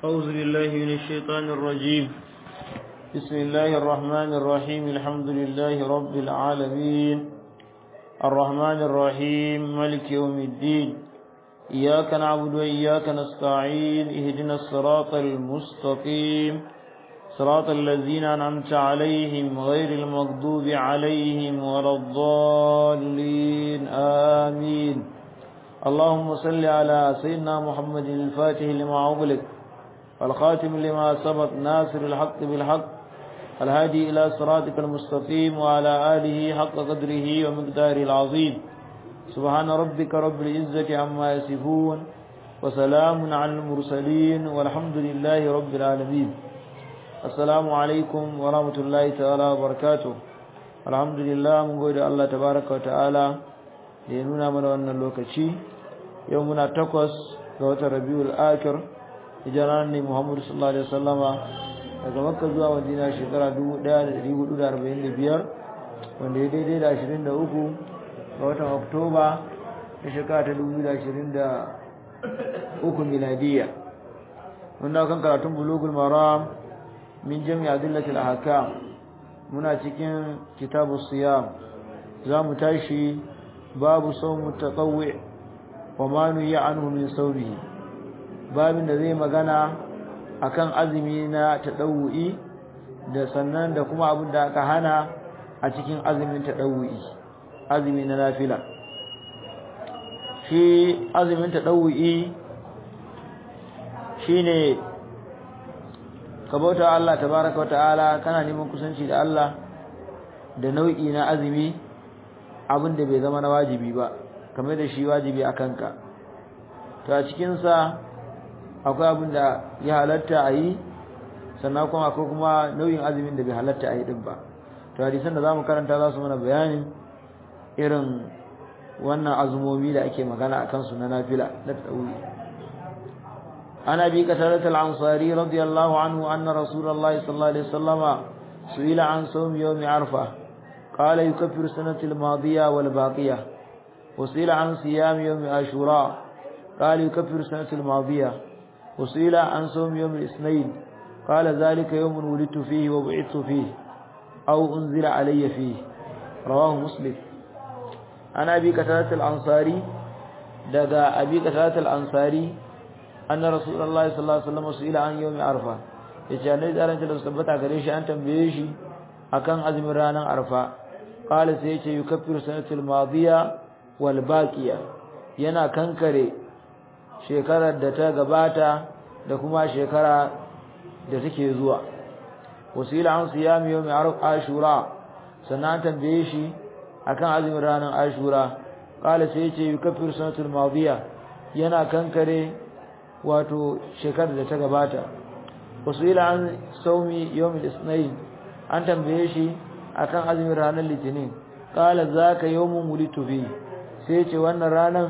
أعوذ بالله من الشيطان الرجيم بسم الله الرحمن الرحيم الحمد لله رب العالمين الرحمن الرحيم ملك يوم الدين إياك نعبد وإياك نستعين اهدنا الصراط المستقيم صراط الذين أنعمت عليهم غير المغضوب عليهم ولا الضالين آمين اللهم صل على سيدنا محمد الفاتح لما أغلق والخاتم لما سبق ناصر الحق بالحق الهادي إلى صراطك المستقيم وعلى آله حق قدره ومقداره العظيم سبحان ربك رب العزة عما يصفون وسلام على المرسلين والحمد لله رب العالمين السلام عليكم ورحمة الله تعالى وبركاته الحمد لله من قول الله تبارك وتعالى لينونا من وانا اللوكتشي يومنا تقوس قوة ربيع الآخر hijiran ne Muhammadu sallallahu alaihi wasallama daga Makka zuwa Madina shekara 1445 wanda ya daidai da 23 ga watan Oktoba na shekara ta 2023 miladiya wanda kan karatun bulugul maram min jami' adillatil ahkam muna cikin kitabus siyam za mu tashi babu sawmu tatawwi wa ma nuya anhu min sawmihi babin da zai magana akan azumi na tadawu'i da sannan da kuma abin da aka hana a cikin azumin tadawu'i azumi na nafila shi azumin tadawu'i shine ka bauta Allah tabaraka wa ta'ala kana neman kusanci da Allah da nau'i na azumi abin da bai zama na wajibi ba kamar da shi wajibi a kanka to a cikinsa akwai abin da ya halatta a yi sannan kuma akwai kuma nau'in azumin da bai halatta a yi din ba to hadisan da zamu karanta za su mana bayanin irin wannan azumomi da ake magana a kansu na nafila na tsauri an abi qatarat al-ansari radiyallahu anhu anna rasulullahi sallallahu alaihi wasallama su'ila an sawm yawm arfa qala yukaffiru sanati al-madiya wal baqiyah وسئل عن صيام يوم عاشوراء قال يكفر السنة الماضية وسئل عن صوم يوم الاثنين قال ذلك يوم ولدت فيه وبعثت فيه أو أنزل علي فيه رواه مسلم أنا أبي قتادة الأنصاري دقى أبي قتادة الأنصاري أن رسول الله صلى الله عليه وسلم سئل عن يوم عرفة yace annabi da ranta da tabbata gare shi an tambaye shi akan azumin ranar arfa qala sai yace yukaffiru sanatul madiya wal baqiya yana kankare shekarar da ta gabata da kuma shekara da take zuwa wasila an siyami yawmi ashura sannan tambaye shi akan azumin ranar ashura kala sai yace yukaffir sanatul madiya yana kankare wato shekarar da ta gabata wasila an saumi yawmi isnain an tambaye shi akan azumin ranar litinin kala zaka yawmun wulitu fi sai yace wannan ranar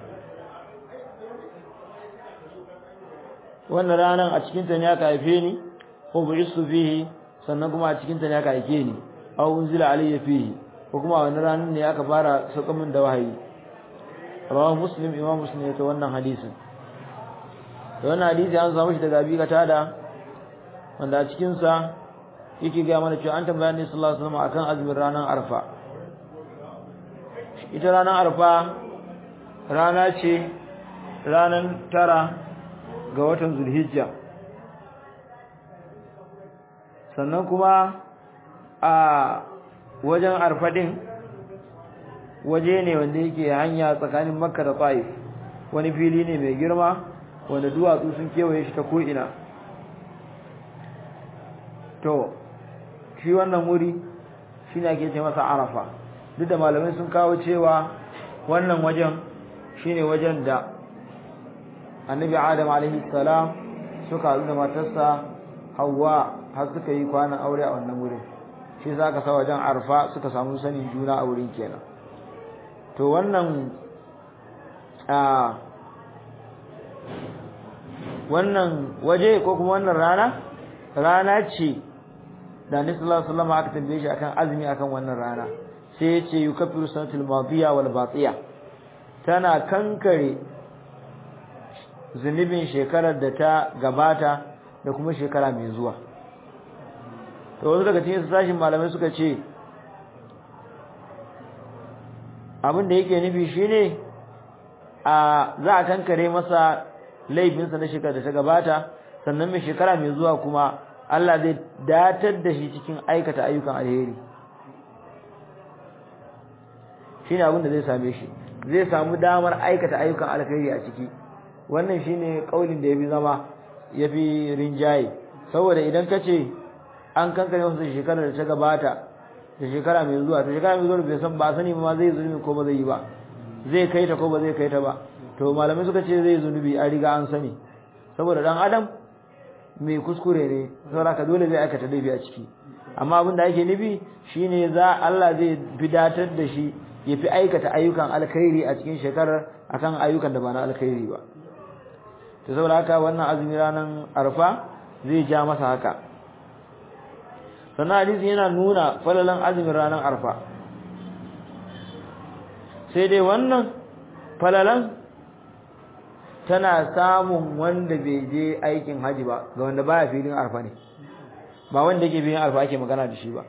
wannan ranar a cikinta ne aka haife ni ko bu'istu fihi sannan kuma a cikinta ne aka haife ni aw unzila alayya fihi ko kuma wannan ranar ne aka fara sauka min da wahayi rawahu muslim imam muslim ya ta wannan hadisin da wannan hadisi an samu shi daga abi da wanda a cikin sa yake ga mana cewa an tambaya ne sallallahu alaihi wasallam akan azumin ranar arfa ita ranar arfa rana ce ranar tara ga watan zulhijja sannan kuma a wajen arfadin waje ne wanda yake hanya tsakanin makka da ta'if wani fili ne mai girma wanda duwatsu sun kewaye shi ta ko'ina to shi wannan wuri shi ne ake ce masa arafa duk da malamai sun kawo cewa wannan wajen shi ne wajen da annabi adam alaihi salam suka haɗu da matarsa hawa har suka yi kwanan aure a wannan wurin shi za ka sa wajen arfa suka samu sanin juna a wurin kenan to wannan a wannan waje ko kuma wannan rana rana ce da annabi sallallahu alaihi wasallam aka tambaye shi akan azumi akan wannan rana sai ya ce yukaffiru sanatul madiya wal batiya tana kankare zunubin shekarar da ta gabata da kuma shekara mai zuwa to wasu daga cikin sashin malamai suka ce abin da yake nufi shine a za a kankare masa laifinsa na shekara da ta gabata sannan mai shekara mai zuwa kuma Allah zai datar da shi cikin aikata ayyukan alheri shine abin da zai same shi zai samu damar aikata ayyukan alheri a ciki wannan shine kaulin da yafi zama yafi rinjaye saboda idan kace an kankare masa shekarar da ta gabata da shekara mai zuwa to shekara mai zuwa bai san ba sani ma zai zulmi ko ba zai yi ba zai kai ta ko ba zai kai ta ba to malamai suka ce zai zunubi a riga an sani saboda dan adam mai kuskure ne saboda ka dole zai aikata laifi a ciki amma abin da ake nufi shine za Allah zai fidatar da shi ya fi aikata ayyukan alkhairi a cikin shekarar akan ayyukan da ba na alkhairi ba to saboda haka wannan azumi ranar arfa zai ja masa haka sannan hadisi yana nuna falalan azumin ranar arfa sai dai wannan falalan tana samun wanda bai je aikin haji ba ga wanda baya filin arfa ne ba wanda yake filin arfa ake magana da shi ba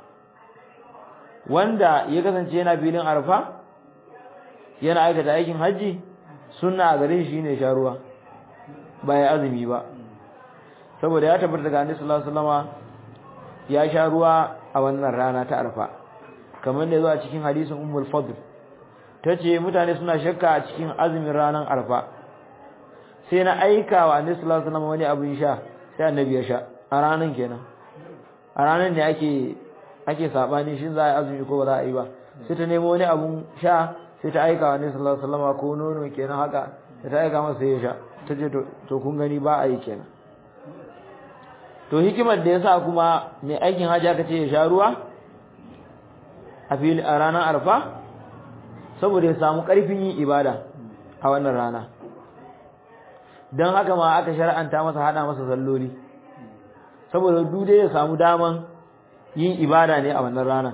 wanda ya kasance yana filin arfa yana aikata aikin haji sunna a gare shi ne sha ruwa ba ya azumi ba saboda ya tabbata daga annabi sallallahu alaihi wasallama ya sha ruwa a wannan rana ta arfa kamar da zuwa cikin hadisin ummul fadl tace mutane suna shakka a cikin azumin ranar arfa sai na aika wa annabi sallallahu alaihi wasallam wani abin sha sai annabi ya sha a ranan kenan a ranan ne ake ake sabani shin za a yi azumi ko ba za a yi ba sai ta nemo wani abun sha sai ta aika wa annabi sallallahu alaihi wasallam ko nono kenan haka sai ta aika masa sai ya sha tace to to kun gani ba a yi kenan to hikimar da yasa kuma mai aikin hajji aka ce ya sha ruwa a fili a ranar arfa saboda ya samu ƙarfin yin ibada a wannan rana don haka ma aka shar'anta masa hada masa salloli saboda dude ya samu daman yin ibada ne a wannan rana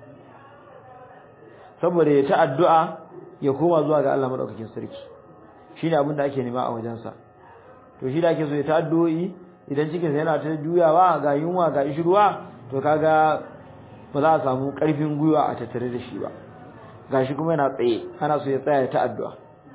saboda ya ta addu'a ya koma zuwa ga Allah madaukakin sarki shine abin da ake nema a wajensa to shi da ake so ya ta addu'o'i idan cikinsa yana ta juyawa ga yunwa ga ishirwa to kaga ba za a samu ƙarfin gwiwa a tattare da shi ba gashi kuma yana tsaye ana so ya tsaya ta addu'a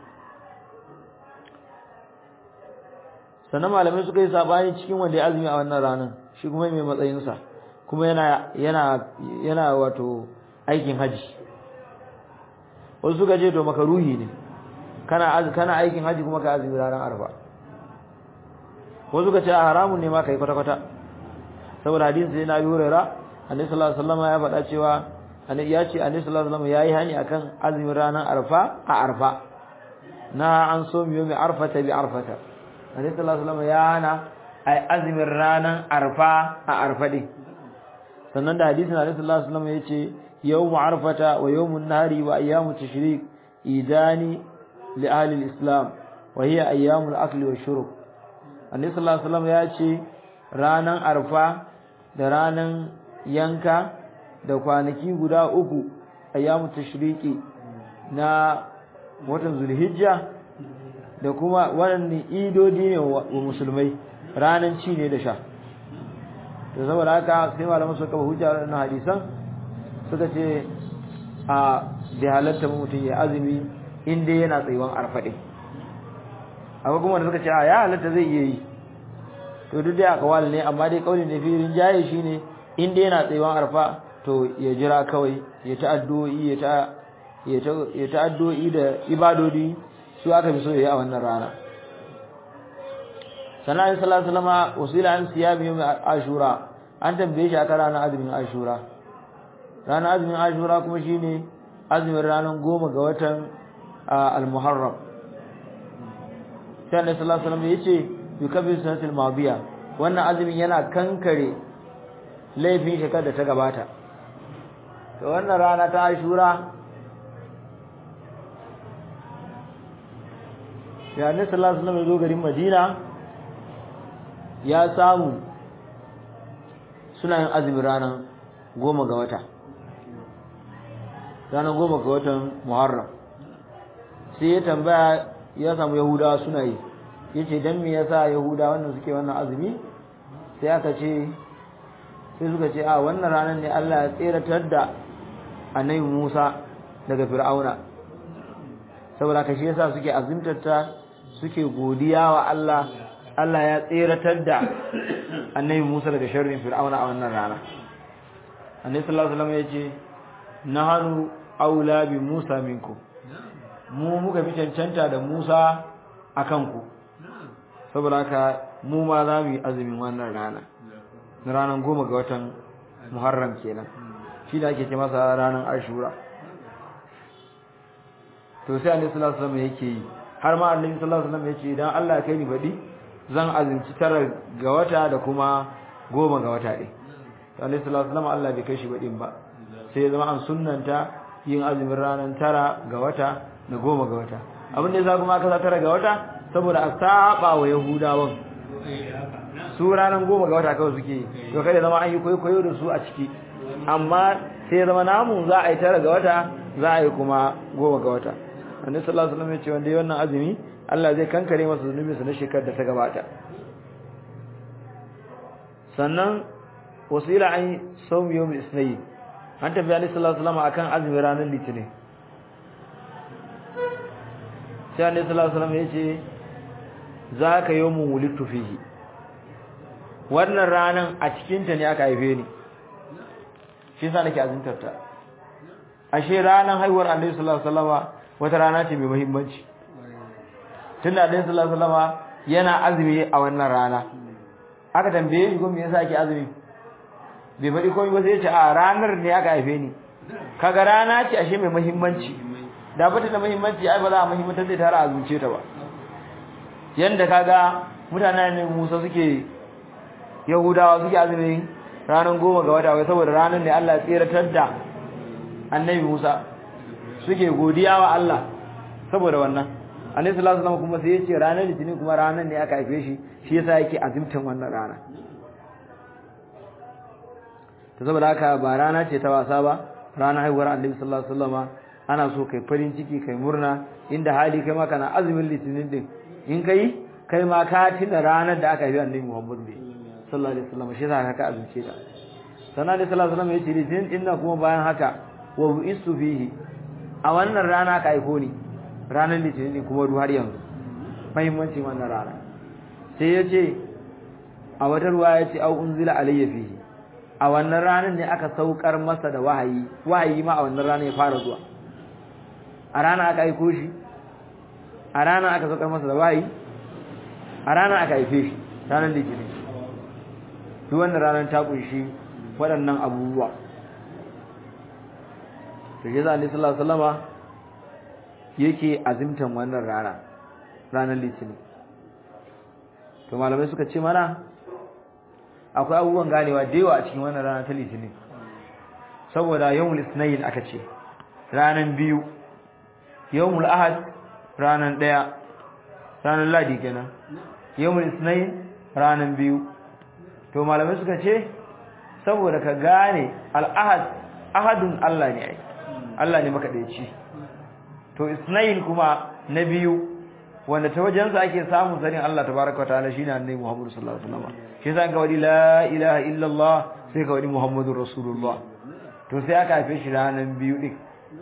sannan malamai suka yi sabani cikin wanda ya azumi a wannan ranar shi kuma mai matsayinsa kuma yana yana yana wato aikin haji wasu suka ce to makaruhi ne kana kana aikin haji kuma ka azumi ranar arfa wasu suka ce haramun ne ma kai kwata kwata saboda hadisi sai na yi hurera annabi sallallahu alaihi wasallam ya faɗa cewa annabi ya ce annabi sallallahu alaihi wasallam yayi hani akan azumin ranar arfa a arfa na an so miyo mai arfata bi arfata annabi sallallahu alaihi wasallam ya hana ai azumin ranar arfa a arfa din sannan da hadisin annabi sallallahu alaihi wasallam ya ce yawmu arfata wa yawmun nahari wa ayyamu tashrik idani li ahli al-islam wa hiya ayyamul akli wa shurb annabi sallallahu alaihi wasallam ya ce ranan arfa da ranan yanka da kwanaki guda uku ayyamu tashriqi na watan zulhijja da kuma wannan idodi ne wa musulmai ranan ci ne da sha to saboda haka sai malaman suka ba hujja na hadisan suka ce a bi halatta mutum ya azumi inda yana tsayuwan arfaɗe akwai kuma da suka ce a ya halatta zai iya yi to duk da akawal ne amma dai kaulin da firin jaye shine inda yana tsayuwan arfa to ya jira kawai ya ta addu'o'i ya ta ya ta addu'o'i da ibadodi su aka fi so yayi a wannan rana sannan sallallahu alaihi wasallam wasila an siyami yawm ashura an tambaye shi aka ranar azumin ashura ranar azumin ashura kuma shine azumin ranar goma ga watan al-muharram sai annabi sallallahu alaihi wasallam yace yukabbiru sanatul madiya wannan azumin yana kankare laifin shekar da ta gabata to wannan rana ta ashura ya annabi sallallahu alaihi wasallam ya zo garin madina ya samu suna yin azumin ranar goma ga wata ranar goma ga watan muharram sai ya tambaya ya samu yahudawa suna yi yace dan me yasa yahuda wannan suke wannan azumi sai aka ce sai suka ce a wannan ranar ne Allah ya tseratar da annabi Musa daga Fir'auna saboda ka shi yasa suke azumtarta suke godiya wa Allah Allah ya tseratar da annabi Musa daga sharrin Fir'auna a wannan rana annabi sallallahu alaihi wasallam yace nahanu aula bi Musa minkum mu muka fi cancanta da Musa akan ku saboda haka mu ma za mu yi azumin wannan rana na ranar goma ga watan Muharram kenan shi da ake ce masa ranar Ashura to sai Annabi sallallahu alaihi wasallam yake yi har ma Annabi sallallahu alaihi wasallam yace idan Allah ya kai ni badi zan azumci tara ga wata da kuma goma ga wata ɗin to Annabi sallallahu alaihi wasallam Allah bai kai shi badin ba sai ya zama an sunnanta yin azumin ranar tara ga wata da goma ga wata abin da yasa kuma aka sa tara ga wata saboda a saba wa Yahudawan su ranar goma ga wata kawai suke to kada zama an yi kwaikwayo da su a ciki amma sai zama namu za a yi tara ga wata za a yi kuma goma ga wata annabi sallallahu alaihi wasallam ya ce wanda yi wannan azumi Allah zai kankare masa zunubi sa na shekarar da ta gabata sannan wasila an sawm yawm isnayn an tafi annabi sallallahu alaihi wasallam akan azumi ranar litinin sai annabi sallallahu alaihi wasallam ya ce zaka yawmun wulidtu fihi wannan ranan a cikin ta ne aka haife ni shi yasa nake azuntar ta ashe ranan haihuwar Annabi sallallahu alaihi wasallama wata rana ce mai muhimmanci tunda Annabi sallallahu alaihi wasallama yana azumi a wannan rana aka tambaye shi ko me yasa ake azumi bai faɗi komai ba sai ya ce a ranar ne aka haife ni kaga rana ce ashe mai muhimmanci da bata da muhimmanci ai ba za a muhimmantar da tare azumce ta ba yanda kaga mutanen Musa suke Yahudawa suke azumi ranar goma ga wata wai saboda ranar ne Allah ya tseratar da Annabi Musa suke godiya wa Allah saboda wannan Annabi sallallahu alaihi wasallam kuma sai ya ce ranar litinin kuma ranar ne aka haife shi shi yasa yake azumtan wannan rana to saboda haka ba rana ce ta wasa ba ranar haihuwar Annabi sallallahu alaihi wasallama ana so kai farin ciki kai murna inda hali kai ma kana azumin litinin din in kai kai ma ka tuna ranar da aka haifi Annabi Muhammad ne sallallahu alaihi wasallam shi zaka ka azumce ta sannan da sallallahu alaihi wasallam yace litinin din nan kuma bayan haka wa bu'istu fihi a wannan rana ka aiko ni ranar litinin din kuma har yanzu muhimmanci wannan rana sai yace a wata ruwa yace au unzila alayya fihi a wannan ranar ne aka saukar masa da wahayi wahayi ma a wannan ranar ya fara zuwa a rana aka aiko shi a rana aka saukar masa da wahayi a rana aka haife shi ranar litinin duk wannan ranar ta kunshi waɗannan abubuwa to shi za a sallallahu alaihi wasallama yake azimtan wannan rana ranar litinin to malamai suka ce mana akwai abubuwan ganewa da yawa a cikin wannan rana ta litinin saboda yawmul isnayn aka ce ranan biyu yawmul ahad ranan daya ranan ladi kenan yawmul isnayn ranan biyu to malamai suka ce saboda ka gane al-ahad ahadun Allah ne ai Allah ne makadaici to isnayn kuma na biyu wanda ta wajensa ake samun sanin Allah tabaraka wa ta'ala shine annabi Muhammad sallallahu alaihi wasallam shi yasa ga wadi la ilaha illa Allah sai ga wadi Muhammadur Rasulullah to sai aka haife shi ranan biyu din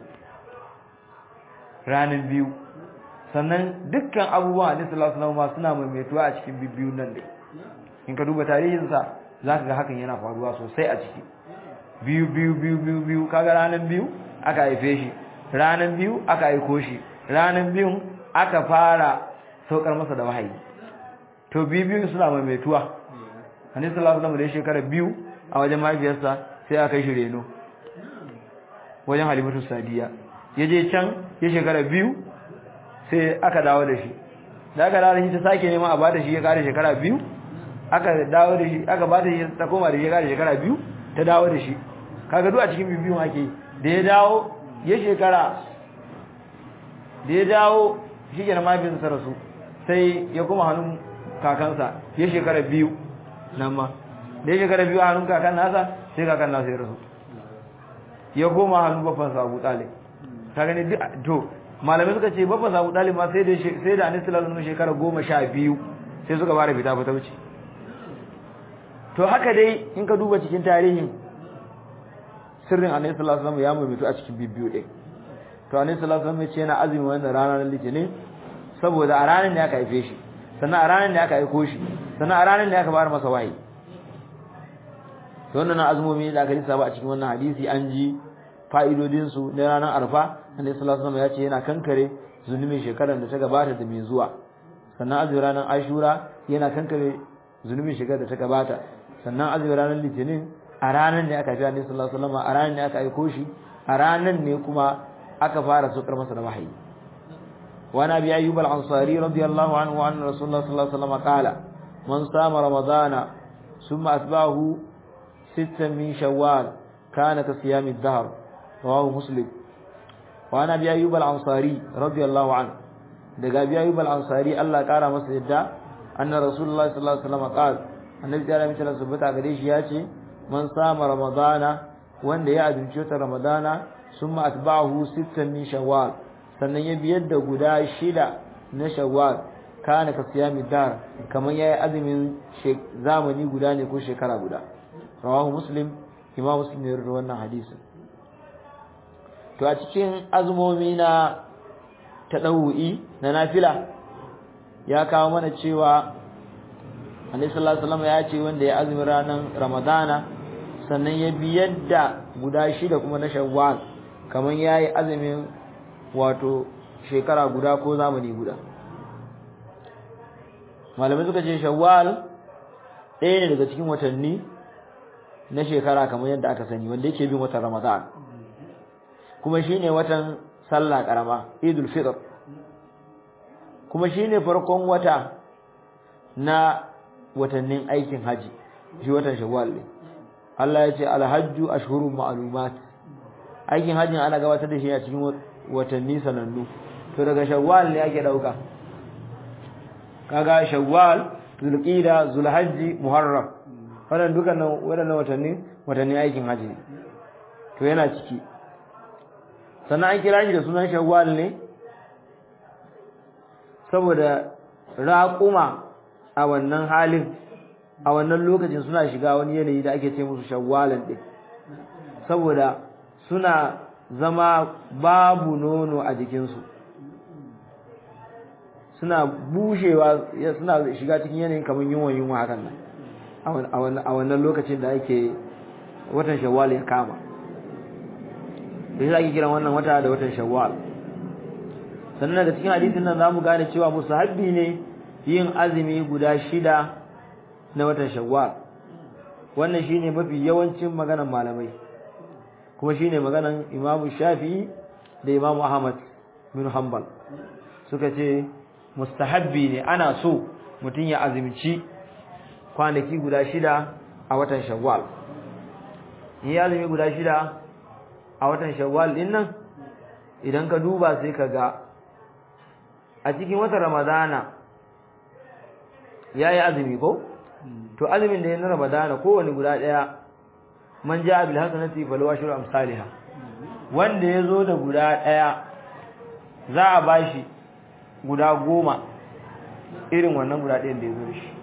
ranan biyu sannan dukkan abubuwan Annabi sallallahu alaihi wasallam suna maimaituwa a cikin bibbiyun nan din in ka duba tarihin sa zaka ga hakan yana faruwa sosai a ciki biyu biyu biyu biyu biyu kaga ranan biyu aka haife shi ranan biyu aka aiko shi ranan biyun aka fara saukar masa da wahayi to biyu suna maimaituwa annabi sallallahu alaihi wasallam da shekara biyu a wajen mahaifiyarsa sai aka kai shi reno wajen halimatu sadiya yaje can ya shekara biyu sai aka dawo da shi da aka dawo da shi ta sake nema a bada shi ya kare shekara biyu aka dawo da shi aka bada shi ta koma da shi ya kare shekara biyu ta dawo da shi kaga duk a cikin bibiyun ake da ya dawo ya shekara da ya dawo shi ke na mahaifinsa rasu sai ya kuma hannun kakansa ya shekara biyu nan ma da ya shekara biyu a hannun kakan nasa sai kakan nasa ya rasu ya koma hannun babbansa abu tsale ta gani to malamai suka ce babba sabu dalib ma sai da sai da annabi sallallahu alaihi shekara goma sha biyu sai suka fara fita fita wuce to haka dai in ka duba cikin tarihin sirrin annabi sallallahu alaihi wasallam ya mutu a cikin bibbiyu din to annabi sallallahu alaihi wasallam ya ce yana azumi wannan ranar litinin saboda a ranar ne aka haife shi sannan a ranar ne aka aiko shi sannan a ranar ne aka fara masa wahayi to wannan azumomi da aka lissafa a cikin wannan hadisi an ji fa'idodin su na ranar arfa annabi sallallahu alaihi wasallam ya ce yana kankare zunubin shekarar da ta gabata da mai zuwa sannan azumin ranar ashura yana kankare zunubin shekarar da ta gabata sannan azumin ranar litinin a ranar ne aka fi annabi sallallahu alaihi wasallam a ranar ne aka aiko shi a ranar ne kuma aka fara sokar masa da wahayi wa nabi ayyub al-ansari radiyallahu anhu wa anna rasulullah sallallahu alaihi wasallam qala man sama ramadana thumma atba'ahu sittan min shawwal kana ka siyam ad-dahr rawahu muslim wa nabi ayyub al-ansari radiyallahu anhu daga abi ayyub al-ansari Allah kara masa yadda anna rasulullah sallallahu alaihi wasallam qala annabi ya rami sallallahu alaihi wasallam gare shi yace man sama ramadana wanda ya azumci ta ramadana summa atba'ahu sittan min shawwal sannan ya biyar da guda shida na shawwal kana ka siyami dar kamar yayi azumin zamani guda ne ko shekara guda rawahu muslim imam muslim ne rawaito wannan hadisin to a cikin azumomi na tadawu'i na nafila ya kawo mana cewa Annabi sallallahu alaihi wasallam ya ce wanda ya azumi ranar Ramadana sannan ya biyar da guda shida kuma na Shawwal kamar yayi azumin wato shekara guda ko zamani guda malamai suka ce Shawwal ɗaya ne daga cikin watanni na shekara kamar yadda aka sani wanda yake bin watan Ramadan kuma shine watan sallah karama Idul Fitr kuma shine farkon wata na watannin aikin haji shi watan shawwal ne Allah ya ce alhajju ashhurun ma'lumat aikin hajjin ana gabatar da shi a cikin watanni sanannu to daga shawwal ne ake dauka kaga shawwal zulqa'da zulhajji muharram wannan dukkanin wadannan watanni watanni aikin haji to yana ciki sannan an kira shi da sunan shawwal ne saboda raquma a wannan halin a wannan lokacin suna shiga wani yanayi da ake ce musu shawwalan din saboda suna zama babu nono a jikinsu suna bushewa suna shiga cikin yanayin kamar yunwa yunwa hakan nan a wannan lokacin da ake watan shawwal ya kama da shi ake kiran wannan wata da watan shawwal sannan daga cikin hadisin nan zamu gane cewa musahabbi ne yin azumi guda shida na watan shawwal wannan shine mafi yawancin maganan malamai kuma shine maganan imamu shafi'i da imamu ahmad bin hanbal suka ce mustahabbi ne ana so mutum ya azumci kwanaki guda shida a watan shawwal in ya azumi guda shida a watan shawwal din nan idan ka duba sai ka ga a cikin watan ramadana ya yi azumi ko to azumin da ya na ramadana kowane guda ɗaya man ja bil hasanati fal washru amsalha wanda ya zo da guda ɗaya za a bashi guda goma irin wannan guda ɗayan da ya zo da shi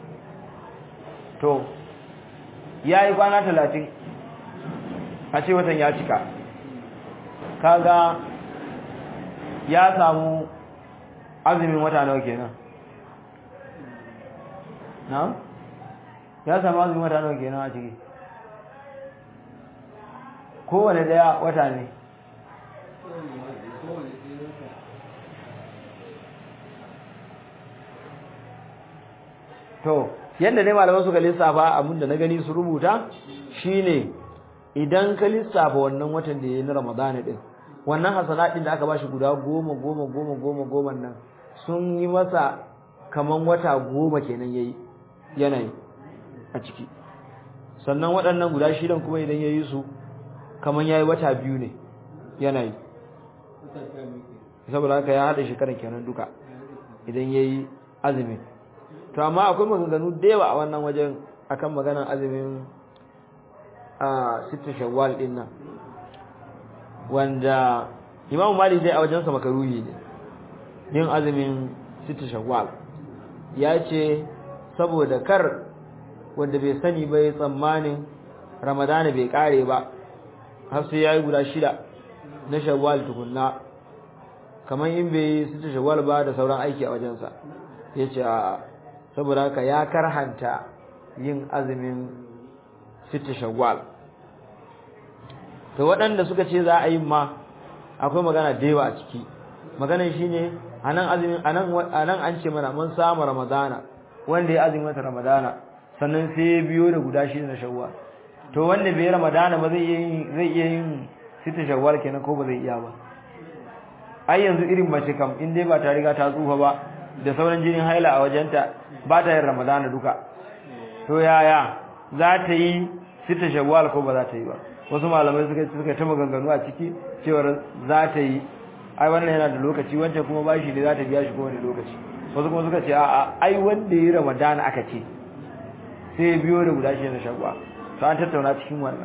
to ya yi kwana talatin a ce watan ya cika kaga ya samu azumin wata nawa kenan na ya samu azumin wata nawa kenan a ciki kowane daya wata ne to yadda ne malaman suka lissafa abinda na gani su rubuta shine idan ka lissafa wannan watan da yayi na Ramadan din wannan hasanatin da aka bashi guda goma goma goma goma goma nan sun yi masa kaman wata goma kenan yayi yanayi a ciki sannan waɗannan guda shidan kuma idan yayi su kaman yayi wata biyu ne yanayi saboda haka ya hada shekaran kenan duka idan yayi azumi to amma akwai maganganu da yawa a wannan wajen akan maganan azumin a sittin shawwal din nan wanda Imam Malik dai a wajen sa makaruhi ne yin azumin sita shawwal ya ce saboda kar wanda bai sani bai tsammanin Ramadana bai kare ba har sai yayi guda shida na shawwal tukunna kamar in bai sita shawwal ba da sauran aiki a wajensa yace a saboda haka ya karhanta yin azumin sita shawwal to waɗanda suka ce za a yi ma akwai magana da yawa a ciki maganar shine anan azumin anan anan an ce mana mun samu ramadana wanda ya azumin wata ramadana sannan sai ya biyo da guda shida na shawwal to wanda bai ramadana ba zai iya zai iya yin sita shawwal kenan ko ba zai iya ba ai yanzu irin mace kam in dai ba ta riga ta tsufa ba da sauran jinin haila a wajenta ba ta yin ramadana duka to yaya za ta yi sita shawwal ko ba za ta yi ba wasu malamai suka suka ta maganganu a ciki cewar za ta yi ai wannan yana da lokaci wancan kuma bashi ne za ta biya shi kowane lokaci wasu kuma suka ce a'a ai wanda ya yi ramadana aka ce sai biyo da guda shi na shagwa to an tattauna cikin wannan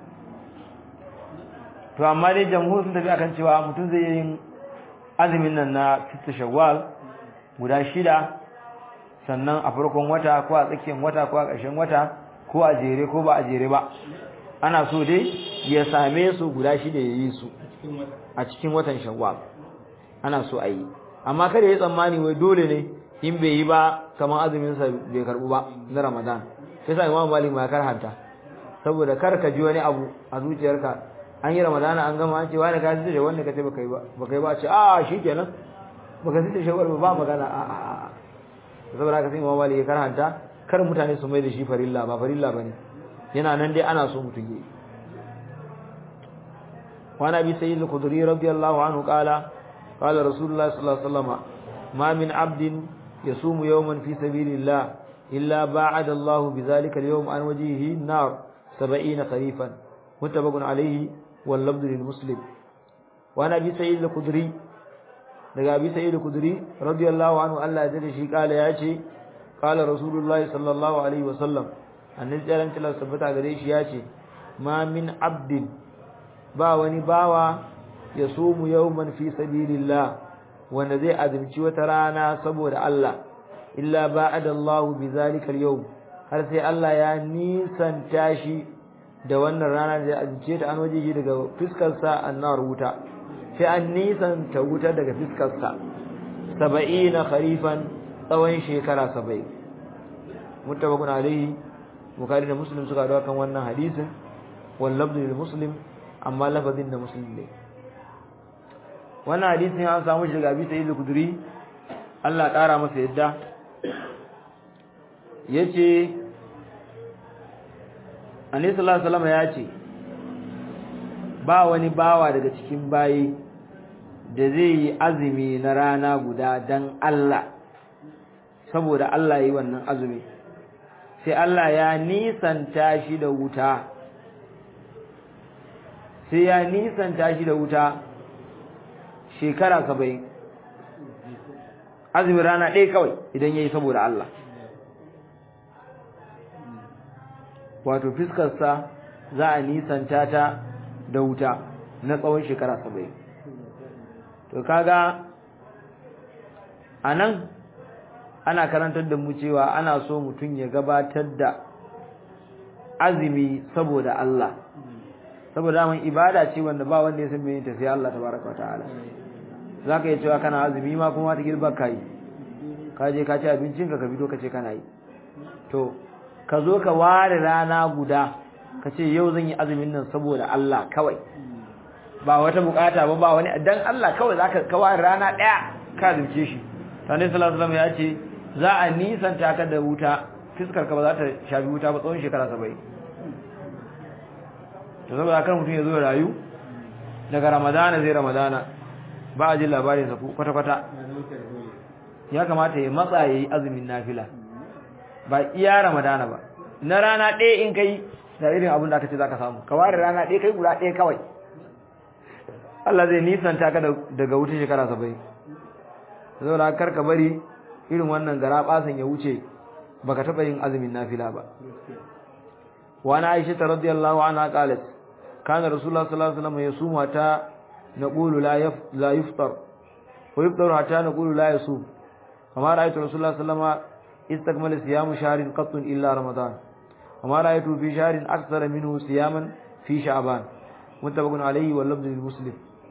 to amma dai jamhur sun tafi akan cewa mutum zai yi azumin nan na sita shawwal guda shida sannan a farkon wata ko a tsakiyar wata ko a ƙarshen wata ko a jere ko ba a jere ba ana so dai ya same su guda shida ya yi su a cikin watan shawwal ana so a yi amma kada ya tsammani wai dole ne in bai yi ba kamar azumin sa bai karbu ba na ramadan sai sa imam malik ma karhanta saboda kar ka ji wani abu a zuciyarka an yi ramadana an gama an ce wani ka ji da wanda ka ce baka yi ba baka yi ba ce a shikenan baka ji da shawwal ba magana a a a saboda haka sai imam malik ya karhanta kar mutane su mai da shi farilla ba farilla bane yana nan dai ana so mutum yi وعن ابي سعيد الخدري رضي الله عنه قال قال رسول الله صلى الله عليه وسلم ما من عبد يصوم يوما في سبيل الله الا باعد الله بذلك اليوم عن وجهه النار سبعين خريفا متفق عليه واللفظ للمسلم وعن ابي سعيد الخدري daga abi sa'id al-khudri radiyallahu anhu Allah ya dade shi kala ya ce qala rasulullahi sallallahu alaihi wasallam annabi tsaran kila sabata gare shi ya ce ma min abdin ba wani bawa ya sumu yawman fi sabilillah wanda zai azumci wata rana saboda Allah illa ba'ada Allahu bi zalika al-yawm har sai Allah ya nisanta shi da wannan rana da azumce ta an waje daga fiskar sa annar wuta sai an nisanta wuta daga fiskar sa 70 kharifan tsawon shekara 70 muttafaqun alayhi bukhari da muslim suka dawo kan wannan hadisin wal lafzu lil muslim amma lafazin da muslim ne wannan hadisin an samu shi daga Abi Sa'id al-Khudri Allah ƙara masa yadda yace Annabi sallallahu alaihi wasallam ya ce ba wani bawa daga cikin bayi da zai yi azumi na rana guda dan Allah saboda Allah yi wannan azumi sai Allah ya nisanta shi da wuta sai ya nisanta shi da wuta shekara saba'in azumin rana ɗaya kawai idan ya yi saboda Allah wato fiskarsa za a nisanta ta da wuta na tsawon shekara saba'in to kaga a nan ana karantar da mu cewa ana so mutum ya gabatar da azumi saboda Allah saboda mun ibada ce wanda ba wanda ya san me ta sai Allah tabaraka wataala zaka yi cewa kana azumi ma kuma ta girba kai ka je ka ci abincin ka ka fito ka ce kana yi to ka zo ka ware rana guda ka ce yau zan yi azumin nan saboda Allah kawai ba wata bukata ba ba wani dan Allah kawai zaka ka ware rana daya ka zuce shi Sani sallallahu alaihi ya ce za a nisanta ka da wuta fiskar ka ba za ta shafi wuta ba tsawon shekara 70 to saboda kan mutum ya zo rayu daga ramadana zai ramadana ba a jin labarin sa kwata kwata ya kamata ya matsa yayi azumin nafila ba iya ramadana ba na rana ɗaya in kai da irin abin da aka ce zaka samu ka ware rana ɗaya kai guda ɗaya kawai Allah zai nisanta ka daga wuta shekara 70 saboda kar ka bari irin wannan gara basan ya wuce baka taba yin azumin nafila ba wa ana aisha radhiyallahu anha qalat kana rasulullah sallallahu alaihi wasallam yasumu ta naqulu la yaf la yuftar wa yuftaru hatta naqulu la yasum kama ra'aytu rasulullah sallallahu alaihi wasallam istakmala siyamu shahrin qattun illa ramadan وما رأيته في شهر أكثر منه صياما في شعبان متفق عليه واللفظ للمسلم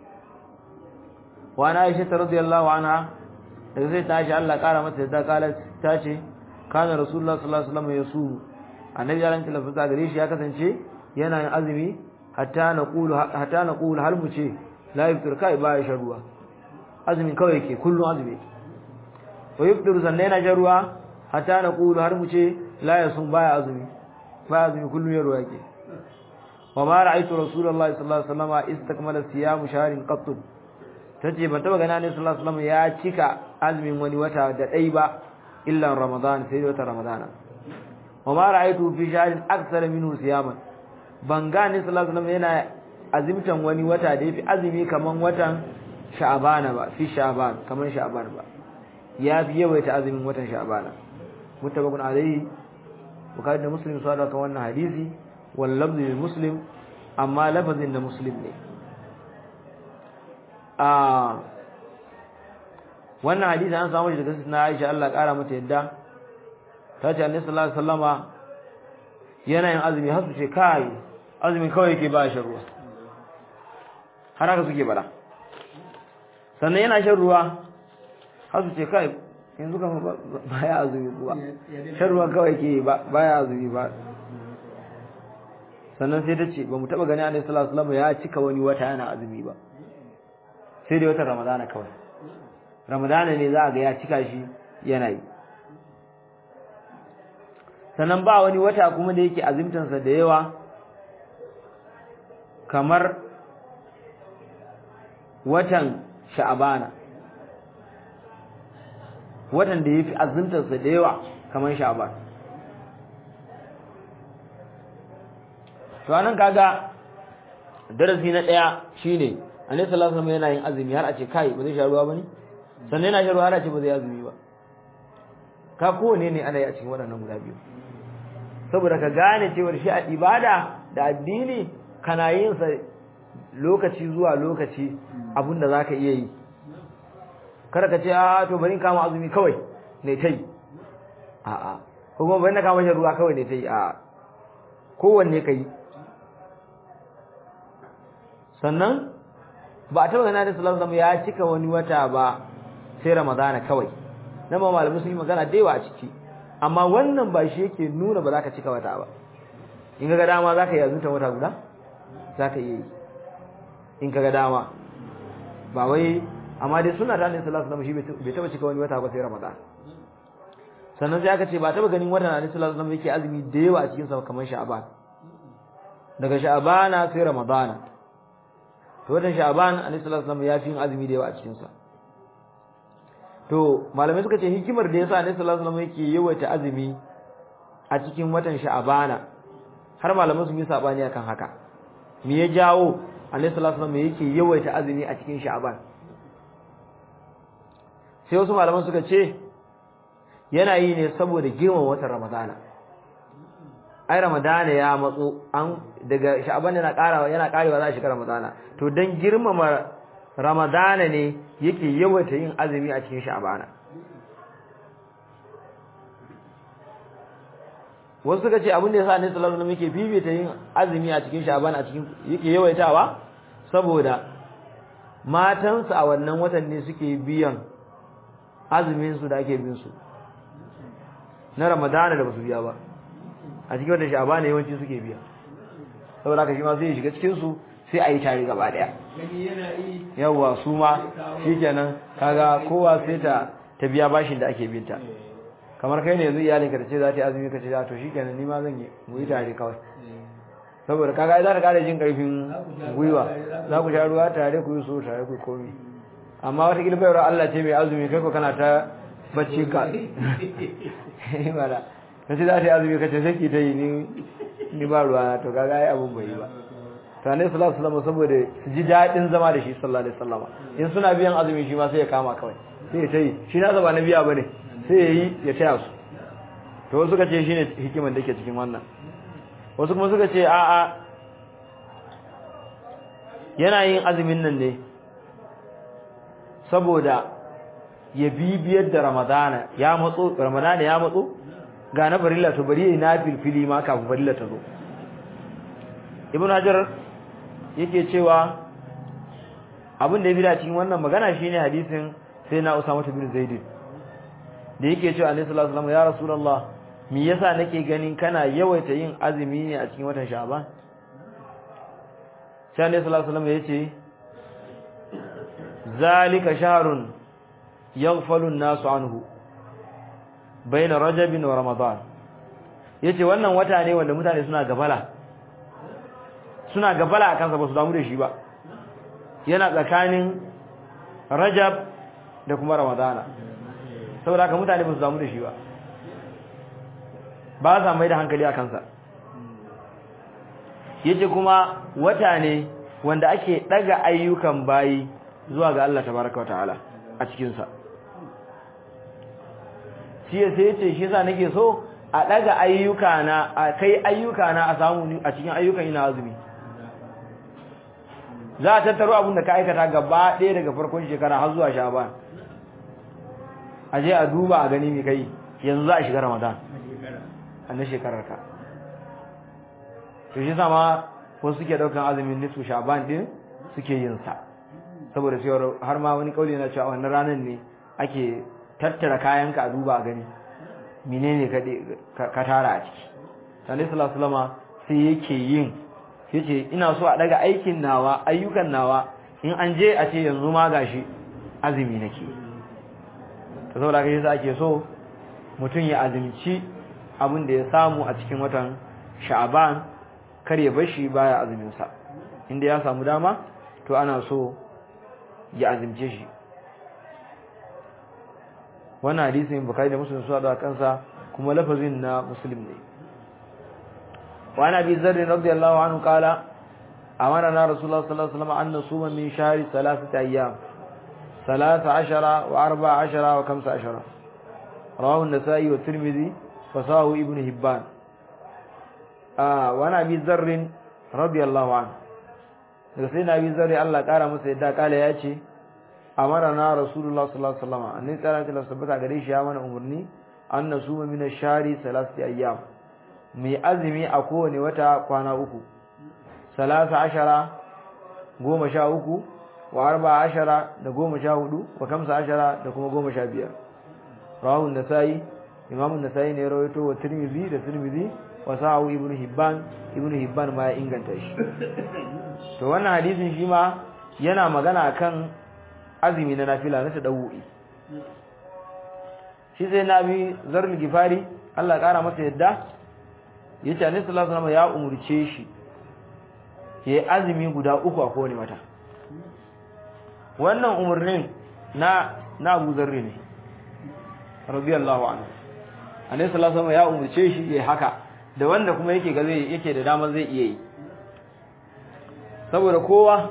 وعن عائشة رضي الله عنها daga sai ta Aisha Allah kara mata da kala ta ce kana rasulullah sallallahu alaihi wasallam yasumu annabi ya ranta lafiya gare shi ya kasance yana yin azumi hatta naqulu hatta naqulu har mu ce la yaftir kai ba ya sharuwa azumin kawai yake kullun azumi wa yaftir sannan yana sharuwa hatta naqulu har mu ce la yasum baya azumi baya azumi kullun ya ruwa yake wa ma ra'aytu rasulullahi sallallahu alaihi wasallam istakmala siyam shahrin qatt tace ban taba gani ne sallallahu alaihi wasallam ya cika azumin wani wata da dai ba illa ramadan sai wata ramadana wa ma ra'aytu fi shahrin akthar minhu siyaman ban gani sallallahu alaihi wasallam yana azimtan wani wata da yafi azumi kaman watan sha'bana ba fi sha'ban kaman sha'ban ba ya fi yawaita azumin watan sha'bana mutabakun alaihi bukhari da muslim su kan wannan hadisi wal lafzi lil muslim amma lafazin da muslim ne a wannan hadisi an samu shi daga na Aisha Allah kara mata yadda ta ce annabi sallallahu alaihi wasallama yana yin azumi har su ce kai azumi kawai yake ba shi ruwa har haka suke bada sannan yana shan ruwa har su ce kai yanzu kama ba ya azumi kuwa shan ruwa kawai ke ba ya azumi ba sannan sai ta ce ba mu taɓa gani a sallallahu alaihi wasallam ya cika wani wata yana azumi ba sai dai watan ramadana kawai ramadana ne za a ga ya cika shi yana yi sannan ba wani wata kuma da yake azumtansa da yawa kamar watan sha'abana watan da ya fi azumtarsa da yawa kamar sha'aban to anan kaga darasi na daya shine annabi sallallahu alaihi wasallam yana yin azumi har a ce kai ba zai sha ruwa bane sannan yana sha ruwa har a ce ba zai azumi ba ka kowane ne ana yi a cikin waɗannan guda biyu saboda ka gane cewa shi a ibada da addini kana yin sa lokaci zuwa lokaci abinda zaka iya yi kada ka ce a to bari in kama azumi kawai ne tai a a ko kuma bari na kama shan ruwa kawai ne tai a kowanne kai sannan ba a taba gana da sallallahu alaihi ya cika wani wata ba sai ramadana kawai nan ma malamai sun yi magana da yawa a ciki amma wannan ba shi yake nuna ba za ka cika wata ba in ga dama za ka yi azunta wata guda za ka iya yi in ka ga dama ba wai amma dai suna ta ne sallallahu alaihi wasallam shi bai taba cika wani wata ba sai ramadan sannan sai aka ce ba taba ganin watan annabi sallallahu alaihi wasallam yake azumi da yawa a cikin sa kamar sha'ban daga sha'bana sai ramadana to watan sha'ban annabi sallallahu alaihi wasallam ya fi yin azumi da yawa a cikin sa to malamai suka ce hikimar da yasa annabi sallallahu alaihi wasallam yake yawaita azumi a cikin watan sha'bana har malamai sun yi sabani akan haka me ya jawo annabi sallallahu alaihi wasallam yake yawaita azumi a cikin sha'ban sai wasu malaman suka ce yana yi ne saboda girman watan ramadana ai ramadana ya matso an daga sha'ban yana karawa yana karewa za a shiga ramadana to dan girmama ramadana ne yake yawaita yin azumi a cikin sha'bana wasu suka ce abin da yasa annabi sallallahu alaihi wasallam yake fifita yin azumi a cikin sha'ban a cikin yake yawaitawa saboda matansa a wannan watan ne suke biyan azumin su da ake bin su na ramadana da basu biya ba a cikin watan sha'ban ne yawanci suke biya saboda haka shi ma sai ya shiga cikin su sai a yi tare gaba daya yawa su ma shikenan kaga kowa sai ta ta biya bashin da ake binta kamar kai ne yanzu iyalinka ta ce za ta yi azumi ka ce to shikenan ni ma zan yi mu yi tare kawai saboda kaga za ta kara jin karfin gwiwa za ku sha ruwa tare ku yi so tare ku komi amma wata gilbayar Allah ce mai azumi kai ko kana ta bacci ka mala ka ce za ta yi azumi ka ce sai ki ta yi ni ni ba ruwa to kaga ai abun bai yi ba to annabi sallallahu alaihi wasallam saboda su ji dadin zama da shi sallallahu alaihi wasallam in suna biyan azumi shi ma sai ya kama kawai sai ya tayi shi na zaba na biya bane sai ya yi ya taya su to wasu suka ce shine hikiman da ke cikin wannan wasu kuma suka ce a'a yana yin azumin nan ne saboda ya bibiyar da ramadana ya matso ramadana ya matso ga na farilla to bari yayi nafil fili ma kafin farilla ta zo ibn hajar yake cewa abin da ya bida cikin wannan magana shine hadisin sai na usama bin zaid da yake cewa annabi sallallahu alaihi wasallam ya rasulullah me yasa nake ganin kana yawaita yin azumi ne a cikin watan sha'ban sai annabi sallallahu alaihi wasallam yace zalika shahrun yaghfalu an-nasu anhu baina rajabin wa ramadan yace wannan wata ne wanda mutane suna gabala suna gabala akan sa ba su damu da shi ba yana tsakanin rajab da kuma ramadana saboda haka mutane ba su damu da shi ba ba za mai da hankali a kansa yace kuma wata ne wanda ake daga ayyukan bayi zuwa ga Allah tabaraka wataala a cikin sa shi sai yace shi yasa nake so a daga ayyuka na a kai ayyuka na a samu a cikin ayyukan ina azumi za a tattaro abin da ka aikata gaba ɗaya daga farkon shekara har zuwa sha'ban a je a duba a gani mai kai yanzu za a shiga ramadan a na shekarar ka to shi sama wasu suke daukan azumin nisfu sha'ban din suke yin sa saboda cewa har ma wani kauli yana cewa wannan ranar ne ake tattara kayanka a duba a gani menene ka tara a ciki sani sallallahu sai yake yin yace ina so a daga aikin nawa ayyukan nawa in an je a ce yanzu ma gashi azumi nake to saboda kai yasa ake so mutum ya azumci abin da ya samu a cikin watan sha'ban kar ya bar shi baya azumin sa inda ya samu dama to ana so ya azumce shi wannan hadisin bukari da muslim suna da kansa kuma lafazin na muslim ne wa ana bi zarri radiyallahu anhu qala amarna rasulullah sallallahu alaihi wasallam an nasuma min shahri thalathati ayyam ثلاث عشر وأربع عشر وخمس عشر رواه النسائي والترمذي فصاه ابن هبان آه وانا أبي ذر رضي الله عنه سيدنا أبي ذر الله قال مسيدا قال ياتي أمرنا رسول الله صلى الله عليه وسلم أن نسأل الله سبحانه قريش يا من أمرني أن نصوم من الشهر ثلاثة أيام mai azumi a kowane wata kwana uku salasa ashara goma sha uku wa arba ashara da goma sha hudu wa kamsa ashara da kuma goma sha biyar rawahun nasa'i imamun nasa'i ne rawaito wa tirmidhi da tirmidhi wa sahahu ibnu hibban ibnu hibban ma ya inganta shi to wannan hadisin shi ma yana magana kan azumi na nafila na tadawu'i shi sai nabi zarul gifari Allah kara masa yadda yace annabi sallallahu alaihi wasallam ya umurce shi yayi azumi guda uku a kowane wata wannan umarnin na na Abu Zarri ne radiyallahu anhu Annabi sallallahu alaihi ya umurce shi yayi haka da wanda kuma yake ga zai yake da dama zai iya yi saboda kowa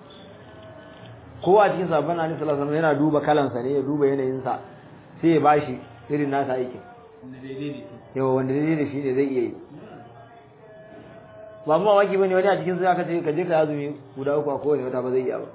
kowa cikin sabon Annabi sallallahu alaihi yana duba kalansa ne ya duba yanayin sa sai ya bashi irin nasa aikin yawa wanda daidai da shi ne zai iya yi ba mu mamaki bane wani a cikin su aka ce ka je ka azumi guda uku a kowane wata ba zai iya ba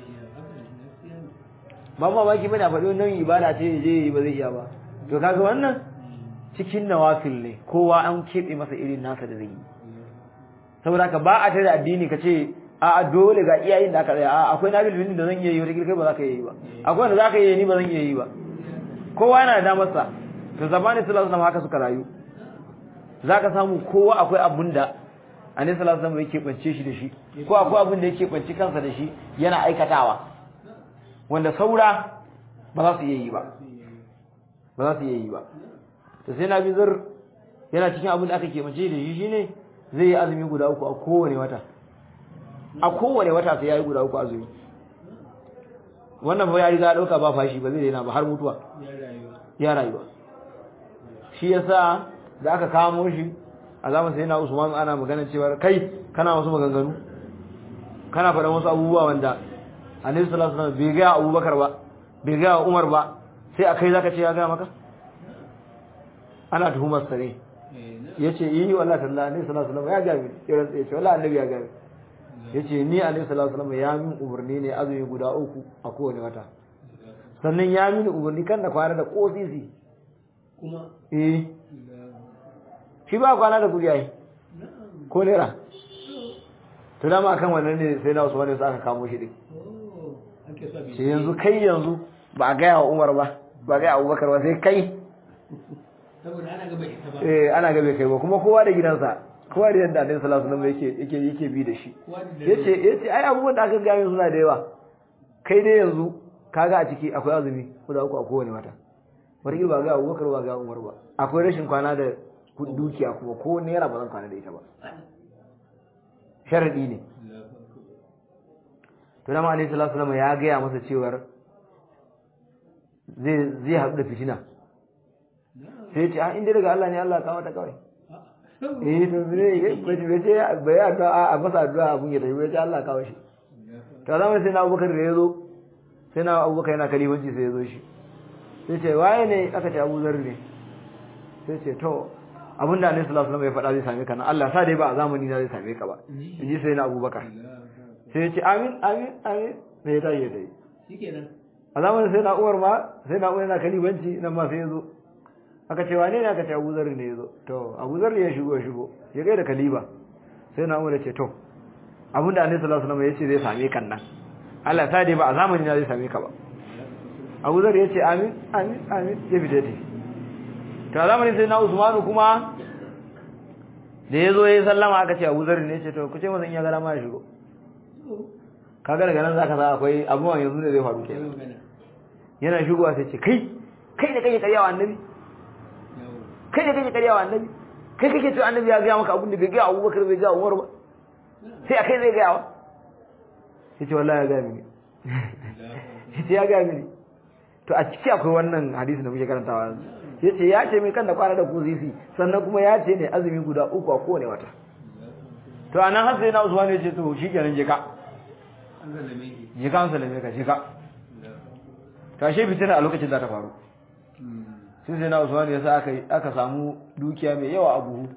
ba ma baki bane a faɗi wannan ibada ce je yi ba zai iya ba to kaga wannan cikin nawafil ne kowa an keɓe masa irin nasa da zai yi saboda ka ba a tare addini ka ce a a dole ga iyayen da aka tsaya a akwai nabil bin da zan iya yi wata kai ba za ka yi ba akwai wanda za ka yi ni ba zan iya yi ba kowa yana da damar sa to zamani sallallahu alaihi haka suka rayu za ka samu kowa akwai abun da annabi sallallahu alaihi wasallam yake bance shi da shi ko akwai abun da yake bance kansa da shi yana aikatawa wanda saura ba za su iya yi ba ba za su iya yi ba to sai na bizar yana cikin abin da aka kemace da shi shine zai yi azumi guda uku a kowane wata a kowane wata sai ya yi guda uku azumi wannan fa ya riga dauka ba fashi ba zai daina ba har mutuwa ya rayuwa shi yasa da aka kamo shi a zaman sai na Usman ana magana cewa kai kana wasu maganganu kana faɗan wasu abubuwa wanda annabi sallallahu alaihi wasallam bai ga Abubakar ba bai ga Umar ba sai akai zaka ce ya ga maka ana tuhumar sa ne yace yi wallahi tallahi annabi sallallahu alaihi wasallam ya ga mi yace wallahi annabi ya ga mi yace ni annabi sallallahu alaihi wasallam ya min umarni ne azumi guda uku a kowane wata sannan ya mini umarni kan da kwana da kosisi kuma eh shi ba kwana da kudi ai na'am ko naira to dama akan wannan ne sai na Usman ne aka kamo shi din oh ake so sai yanzu kai yanzu ba a gaya wa Umar ba ba a gaya wa Abubakar ba sai kai saboda ana gaba ita ba eh ana ga bai kai ba kuma kowa da gidansa kowa da yadda Annabi sallallahu alaihi wasallam yake yake yake bi da shi kowa da yace yace ai abubuwan da aka gaya min suna da yawa kai dai yanzu kaga a ciki akwai azumi guda uku a kowane wata wata ba ga Abubakar ba ga Umar ba akwai rashin kwana da kudi dukiya kuma ko naira ba zan kwana da ita ba sharadi ne to dama Annabi sallallahu alaihi wasallam ya gaya masa cewar zai zai haɗu da fitina sai ya ce a inda daga Allah ne Allah kawo ta kawai eh to ne bai bai ce bai addu'a a masa addu'a abun ya tafi bai ce Allah kawo shi to zama sai na Abubakar da yazo sai na Abubakar yana kalifanci sai yazo shi sai ce waye ne aka ce Abu Zar ne sai ce to abin da Annabi sallallahu alaihi wasallam ya faɗa zai same ka nan Allah sa dai ba a zamani na zai same ka ba inji sai na Abubakar sai ya ce amin amin amin sai ya tayi ya tayi shikenan a zamanin sai na Umar ma sai na Umar yana kalifanci nan ma sai yazo aka ce wane ne aka ce Abu Zar ne yazo to Abu Zar ya shigo ya shigo ya gaida kaliba sai na Umar ya ce to abinda Annabi sallallahu alaihi wasallam ya ce zai same kan nan Allah ta dai ba a zamani na zai same ka ba Abu Zar ya ce amin amin amin ya fita dai to a zamanin sai na Usmanu kuma da yazo yayi sallama aka ce Abu Zar ne ya ce to ku ce masa in ya gara ma ya shigo kaga daga nan zaka sa akwai abubuwan yanzu ne zai faru sai kenan magana yana shigowa sai ce kai kai da kake karyawa annabi yawo kai da kake karyawa annabi kai kake cewa annabi ya gaya maka abin da bai gaya Abubakar bai gaya Umar ba sai akai zai gaya wa sai ce wallahi ya gaya mini sai ya gaya mini to a ciki akwai wannan hadisi da muke karantawa yanzu yace ya ce mai kan da kwana da kuzisi sannan kuma ya ce ne azumi guda uku a kowane wata to anan har sai na Usman ya ce to shikenan je ka an zalame shi je ka an salame ka je ka to ashe fitina a lokacin da ta faru sai sai na Usman ya sa aka aka samu dukiya mai yawa a buhu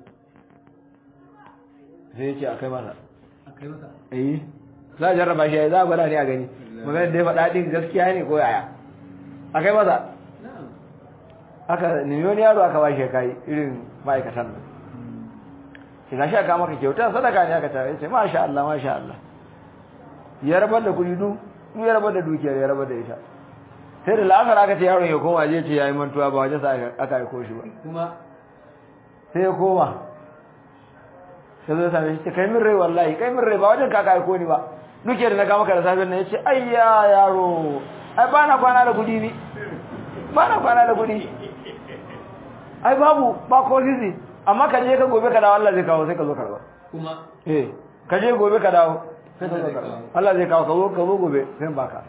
sai ya ce akai masa a kai masa eh za a jarraba shi za a gwada ne a gani maganar da ya faɗa ɗin gaskiya ne ko yaya akai masa na'am aka nemi wani yaro aka ba shi ya kai irin ma'aikatan nan shi gashi aka maka kyauta sadaka ne aka tare ya ce masha Allah masha Allah ya rabar da kuɗi du du ya rabar da dukiyar ya rabar da ita sai da la'asar aka ce yaron ya koma je ce yayi mantuwa ba waje sa aka aiko shi ba kuma sai ya koma sai zai same shi ce kai min rai wallahi kai min rai ba wajen kaka aiko ni ba duke da na ga maka da safiyar nan ya ce ayya yaro ai ba na kwana da kudi ni ba na kwana da kudi ai babu ba ko sisi amma ka je ka gobe ka dawo Allah zai kawo sai ka zo karba kuma eh ka je gobe ka dawo sai ka zo karba Allah zai kawo ka zo ka zo gobe sai baka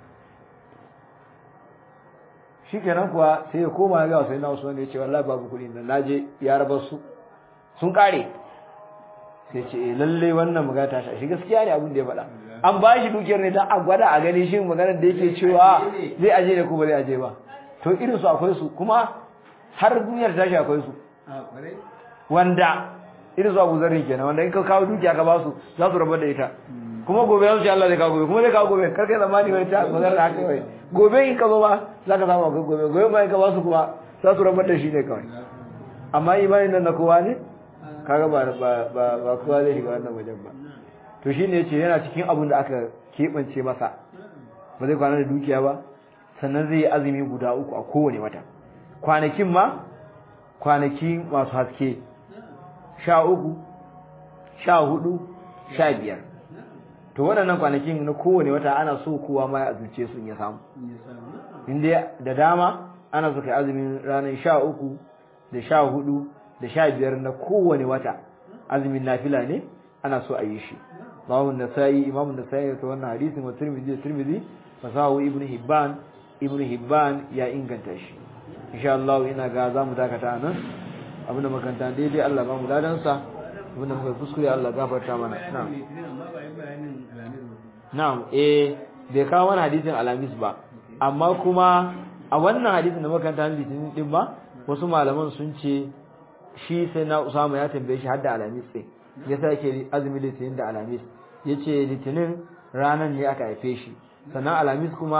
shikenan kuwa sai ya koma ya ga sai na Usman ya ce wallahi babu kudi nan naje ya rabar su sun kare sai ce eh lalle wannan magana ta shi gaskiya ne abin da ya faɗa an ba shi dukiyar ne dan a gwada a gani shin maganar da yake cewa zai aje ne ko ba zai aje ba to irin su akwai su kuma har duniyar tashi akwai su a kwarai wanda irin su Abu Zarri kenan wanda in ka kawo dukiya ka ba su za su rabar da ita kuma gobe za su ce Allah zai kawo gobe kuma zai kawo gobe kar kai zamani wai ta magana haka kawai gobe in ka zo ba za ka samu akwai gobe gobe bayan ka ba su kuma za su rabar da shi ne kawai amma imanin nan na kowa ne kaga ba ba ba ba kowa zai shiga wannan wajen ba to shine yace yana cikin abin da aka kebance masa ba zai kwana da dukiya ba sannan zai yi azumi guda uku a kowane wata kwanakin ma kwanaki masu haske sha uku sha hudu sha biyar to waɗannan kwanakin na kowane wata ana so kowa ma ya azumce su in ya samu ya samu inda da dama ana so kai azumin ranar sha uku da sha hudu da sha biyar na kowane wata azumin nafila ne ana so a yi shi babu nasa'i imamu nasa'i ta wannan hadisin wa tirmidhi da tirmidhi fasahu ibnu hibban ibnu hibban ya inganta shi insha Allah ina ga zamu dakata nan abinda makanta daidai Allah ba mu ladan sa abinda muka kuskure Allah gafarta mana na'am litinin amma ba yi bayanin alamis ba na'am eh bai kawo mana hadisin alamis ba amma kuma a wannan hadisin da makanta litinin din ba wasu malaman sun ce shi sai na Usama ya tambaye shi har da alamis ɗin ya sake azumi litinin da alamis ya ce litinin ranar ne aka haife shi sannan alamis kuma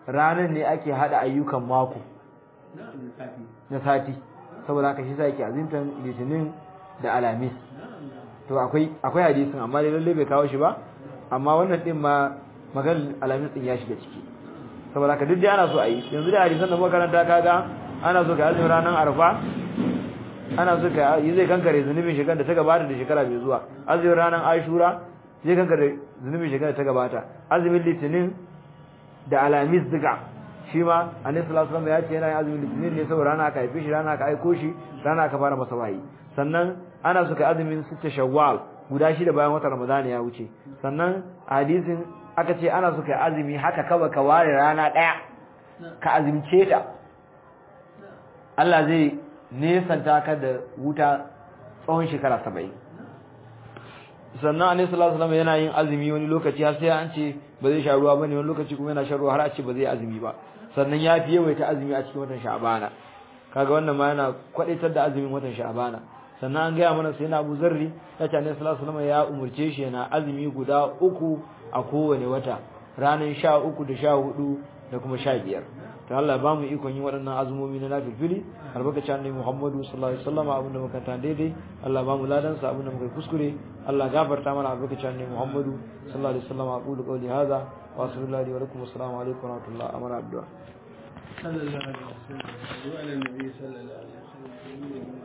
ranan ne ake hada ayyukan mako na'am da safi na sati saboda haka shi sa yake azimtan litinin da alamis na'am na'am to akwai akwai hadisin amma dai lalle bai kawo shi ba amma wannan din ma maganar alamis din ya shiga ciki saboda haka duk dai ana so a yi yanzu da hadisan da muka karanta kaga ana so ka azumi ranar arfa ana so ka yi zai kankare zunubin shekara da ta gabata da shekara mai zuwa azumin ranar ashura zai kankare zunubin shekara da ta gabata azumin litinin da alamis duka shi ma annabi sallallahu alaihi wasallam ya ce yana yin azumin litinin ne saboda rana aka haife shi rana aka aiko shi rana aka fara masa wahayi sannan ana so ka azumin sitta shawwal guda shida bayan watan ramadan ya wuce sannan a hadisin aka ce ana so ka azumi haka kawai ka ware rana daya ka azumce ta Allah zai nesanta ka da wuta tsawon shekara 70 sannan annabi sallallahu alaihi wasallam yana yin azumi wani lokaci har sai an ce ba zai sha ruwa bane wani lokaci kuma yana shan ruwa har a ce ba zai azumi ba sannan ya fi yawaita azumi a cikin watan sha'bana kaga wannan ma yana kwadaitar da azumin watan sha'bana sannan an gaya mana sai na Abu Zarri ya ce annabi sallallahu alaihi wasallam ya umurce shi yana azumi guda uku a kowane wata ranar sha uku da sha hudu da kuma sha biyar to Allah ya bamu ikon yin waɗannan azumomi na nafilfili albarkacin annabi Muhammadu sallallahu alaihi wasallam abin da muka ta daidai Allah ba mu ladan sa abin da muka kuskure Allah gafarta mana albarkacin annabi Muhammadu sallallahu alaihi wasallam aqulu qawli hadha wa sallallahu wa lakum assalamu alaikum wa rahmatullahi wa barakatuh sallallahu alaihi wasallam wa ala nabi sallallahu alaihi wasallam